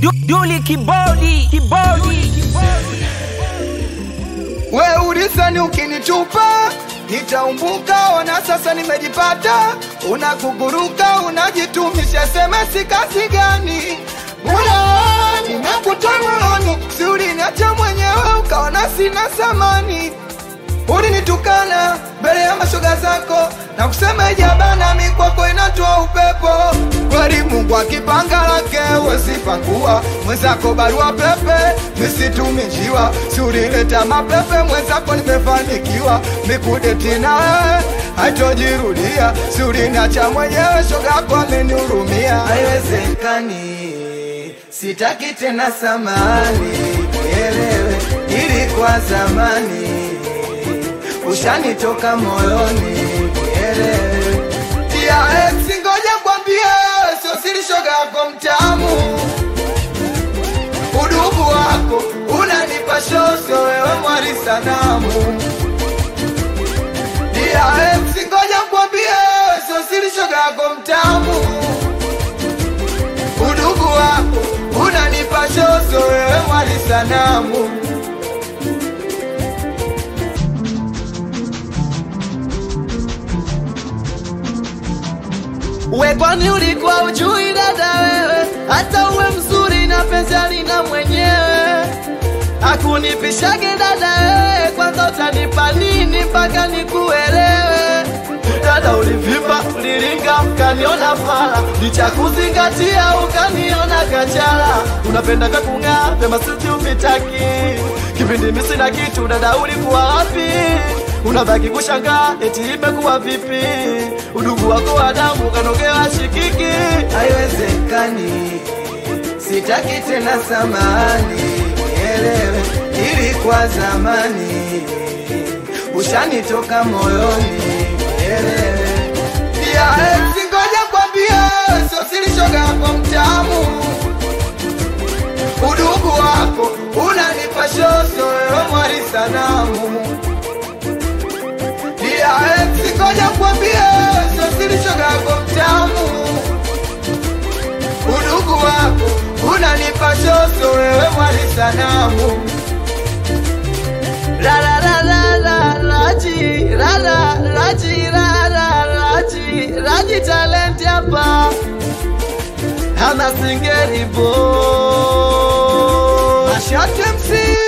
Du, Duli kibodi kibodi We ulisani ukinitupa nitaumbuka, ona sasa nimejipata. Unakuguruka unajitumisha, semesi kazi gani? Bora nimekutoa moyoni, si uliniacha mwenyewe ukaona sina samani. Ulinitukana mbele ya mashoga zako na kusema ijabana, mi kwako inatoa upepo. Kweli Mungu akipanga lake wesipangua mwenzako barua pepe misitumi njiwa, si ulileta mapepe mwenzako, nimefanikiwa mikudeti nawe haitojirudia, si uliniacha mwenyewe, shoga yako amenihurumia. Haiwezekani, sitaki tena samani, elewe ilikuwa zamani ushanitoka moyoni, elewe tia ex, ngoja kwambie, sio siri, shoga yako mtamu, udugu wako unanipa shoso, wewe mwali sanamu. Tia ex, ngoja kwambie, sio siri, shoga yako mtamu, udugu wako unanipa shoso, wewe mwali sanamu. We kwani ulikuwa ujui dada wewe, hata uwe mzuri na penzi alina mwenyewe akunipishage dada wewe, kwanza utanipa nini mpaka nikuelewe? Dada ulivimba, uliringa, ukaniona fala, licha kuzingatia ukaniona kachala. Unapenda kakung'aa, pema sisi uvitaki, kipindi mimi sina kitu, dada ulikuwa wapi? Unabaki kushangaa eti imekuwa vipi? Udugu wako wa damu kanogewa shikiki. haiwezekani, sitaki tena samani, elewe ilikuwa zamani, ushanitoka moyoni, elewe pia ex, ngoja kwambie, sio siri, shoga yako mtamu, udugu wako unanipa shoso, wewe mwali sanamu pia ex, ngoja kwambie, sio siri, shoga yako mtamu udugu wako unanipa shoso, wewe mwali sanamu. La la la la la Raji, la la Raji, la la Raji, Raji talent hapa. Hana singeri boy. Mashati MC,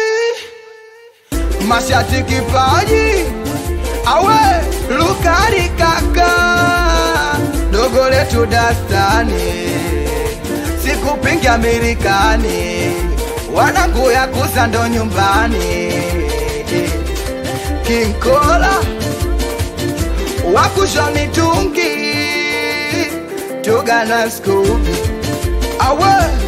Mashati kipaji, awe Lukari kaka, dogo letu dastani, sikupingi Amerikani, wanangu ya kuza ndo nyumbani, King Kola wakusha mitungi, Tuga na Scooby, awe